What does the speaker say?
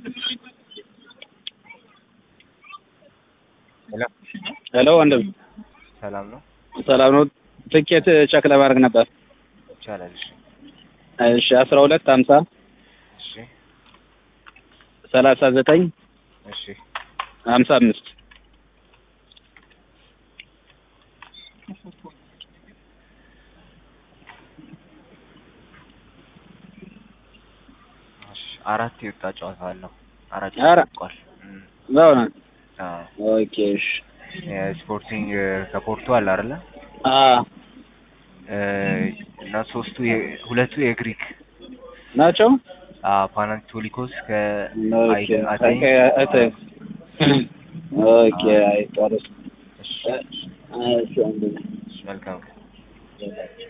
ሄሎ ሄሎ ወንድም ሰላም ነው? ሰላም ነው። ትኬት ቸክ ለማድረግ ነበር። ይቻላል። እሺ እሺ አስራ ሁለት ሀምሳ እሺ ሰላሳ ዘጠኝ እሺ ሀምሳ አምስት እሺ አራት የወጣ ጨዋታ አለው። አራት አረ- ተጠናቋል። እም፣ በእውነት አዎ ኦኬ እሺ የስፖርቲንግ ከፖርቱ አለ አይደለ? አ እ፣ እና ሶስቱ የ- ሁለቱ የግሪክ ናቸው። አ ፓናቶሊኮስ ኦኬ ከአይደን አቴን አቴን ኦኬ አይ ጥሩ እሺ እሺ ወንድም እሺ፣ መልካም